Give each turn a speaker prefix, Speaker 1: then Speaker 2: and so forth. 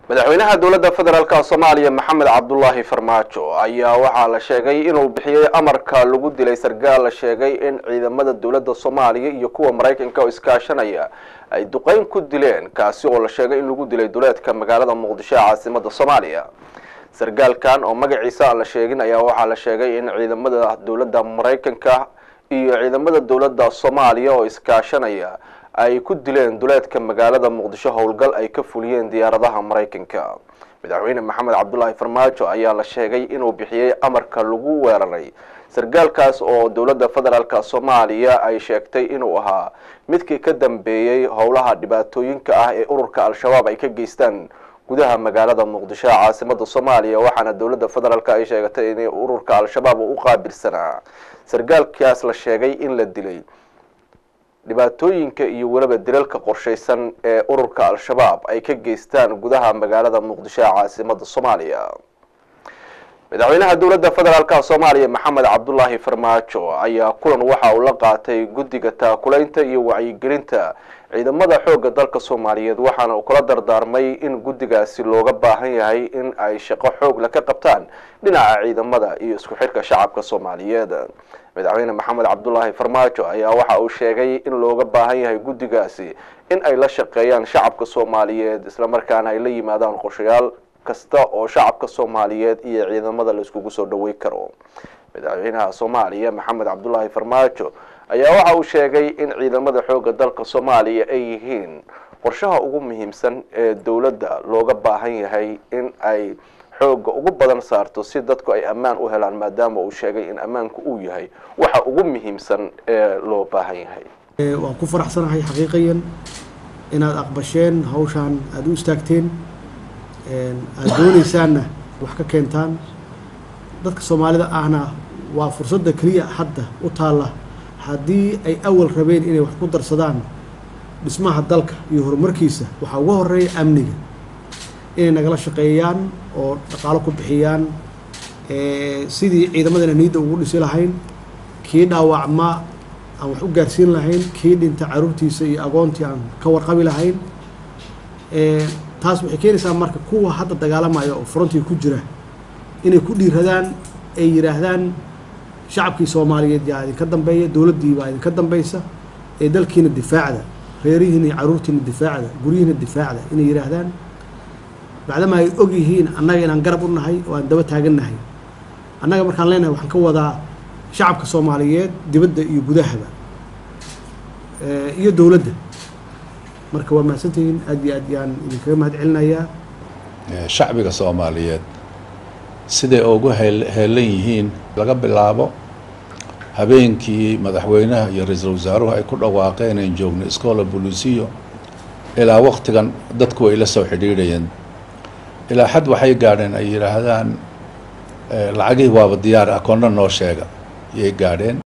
Speaker 1: madaxweynaha dowladda federaalk soomaaliya maxamed cabdulaahi farmaajo ayaa waxaa la sheegay inuu bixiyey amarka lagu dilay sargaal la sheegay in ciidamada dowladda soomaaliya iyo kuwa maraykanka oo iskaashanaya ay duqeyn ku dileen kaasi oo la sheegay in lagu dilay duleedka magaalada muqdisho ee caasimada soomaaliya sargaalkan oo magaciisa aan la sheegin ayaa waxaa la sheegay in ciidamada dowladda maraykanka iyo ciidamada dowladda soomaaliya oo iskaashanaya ay ku dileen duleedka magaalada muqdisho howlgal ay ka fuliyeen diyaaradaha maraykanka madaxweyne maxamed cabdulaahi farmaajo ayaa la sheegay inuu bixiyey amarka lagu weeraray sargaalkaas oo dowladda federaalk soomaaliya ay sheegtay inuu ahaa midkii ka dambeeyey howlaha dhibaatooyinka ah ee ururka al-shabaab ay ka geystaan gudaha magaalada muqdisho ee caasimada soomaaliya waxaana dowladda federaalk ay sheegatay in ururka al-shabaab uu u qaabilsanaa sargaalkaas la sheegay in la dilay dhibaatooyinka iyo weliba dilalka qorshaysan ee ururka al-shabaab ay ka geystaan gudaha magaalada muqdisho ee caasimada soomaaliya madaxweynaha dowladda federaalk soomaaliya maxamed cabdulaahi farmaajo ayaa kulan waxa uu la qaatay guddiga taakulaynta iyo wacyigelinta ciidamada xoogga dalka soomaaliyeed waxaana uu kula dardaarmay in guddigaasi looga baahan yahay in ay shaqo xoogla ka qabtaan dhinaca ciidamada iyo isku xidhka shacabka soomaaliyeed madaxweyne maxamed cabdulaahi farmaajo ayaa waxa uu sheegay in looga baahan yahay guddigaasi in ay la shaqeeyaan shacabka soomaaliyeed islamarkaana ay la yimaadaan qorshayaal kasta oo shacabka soomaaliyeed iyo ciidamada la iskugu soo dhawey karo madaxweynaha soomaaliya maxamed cabdulaahi farmaajo ayaa waxa uu sheegay in ciidamada xoogga dalka soomaaliya ay yihiin qorshaha ugu muhiimsan ee dowladda looga baahan yahay in ay xoogga ugu badan saarto si dadku ay ammaan u helaan maadaama uu sheegay in ammaanku uu yahay waxa ugu muhiimsan ee loo baahan yahay
Speaker 2: waan ku faraxsanahay xaqiiqiyan inaad aqbasheen hawshaan aada u istaagteen aada doonaysaanna wax ka keentaan dadka soomaalida ahna waa fursadda keliya hadda u taalla haddii ay awal rabeen inay wax ku darsadaan dhismaha dalka iyo horumarkiisa waxaa uga horeeya amniga inay nagala shaqeeyaan oo dhaqaalo ku bixiyaan sidii ciidamadana niyadda ugu dhisi lahayn kii dhaawacma aan wax u gaarsiin lahayn kii dhinta caruurtiisa iyo agoontii aan ka warqabi lahayn taas waxay keenaysaa marka kuwa hadda dagaalamaya oo frontiga ku jira inay ku dhiiradaan ay yidhaahdaan shacabkii soomaaliyeed yaa idinka dambeeya dowladdii baa idinka dambaysa ee dalkiina difaacda reerihiina iyo caruurtiina difaacda guryihiina difaacda inay yidhaahdaan bacdama ay og yihiin annaga inaan garab u nahay oo aan daba taagannahay annaga markaan leenahay waxaan ka wadaa shacabka soomaaliyeed dibadda iyo gudahaba iyo dowladda marka waa mahadsantihiin aad iyo aad yaan idinkaga mahad celinayaa
Speaker 3: shacbiga soomaaliyeed siday ugu heelan yihiin laga bilaabo habeenkii madaxweynaha iyo ra-iisul wasaaruhu ay ku dhawaaqeen in joogno iskoola bolisiyo ilaa waktigan dadku ay la soo xidhiidhayeen ilaa xad waxay gaadheen ay yidhaahdaan lacagihii waaba diyaar akoonna noo sheega yay gaadheen